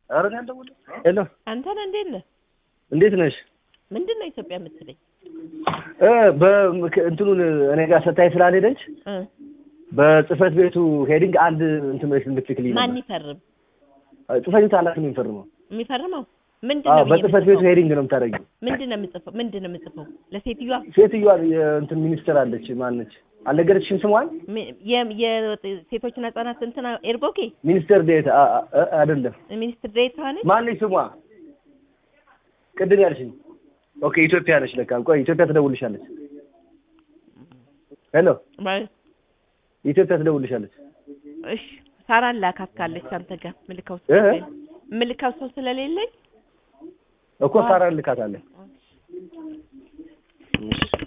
ኧረ እኔ አልደውልም። ሄሎ አንተ ነህ እንዴት ነህ? እንዴት ነሽ? ምንድን ነው ኢትዮጵያ የምትለኝ? እ በምክ- እንትኑን እኔ ጋር ሰታይ ስላልሄደች እ በጽህፈት ቤቱ ሄዲንግ አንድ እንትን እንድትልክልኝ ማን ነበር። ይፈርም? ጽህፈት ቤቱ ኃላፊ ነው የሚፈርመው። የሚፈርመው ምንድን አዎ ነው? ብዬ በጽህፈት ቤቱ የምጽፈው? ሄዲንግ ነው የምታደርጊው። ምንድን ነው የምጽፈው? ምንድን ነው የምጽፈው? ለሴትዮዋ ሴትዮዋ የእንትን ሚኒስትር አለች። ማነች? አልነገረችሽም ስሟን? ሚ- የ- የሴቶችና ህጻናት እንትና ኤርቦኬ ሚኒስትር ዴታ አ- አ- አይደለም። ሚኒስትር ዴኤታ ነች። ማነች ስሟ? ቅድም ያልሽኝ። ኦኬ ኢትዮጵያ ነች ለካ። ቆይ ኢትዮጵያ ትደውልሻለች። ሄሎ ማለት ኢትዮጵያ ትደውልሻለች። እሺ ሳራን ላካት ካለች አንተ ጋር ምልከው ሰው እ? ስለሌለኝ ምልከው ሰው ስለሌለኝ እኮ ሳራ ልካታለን።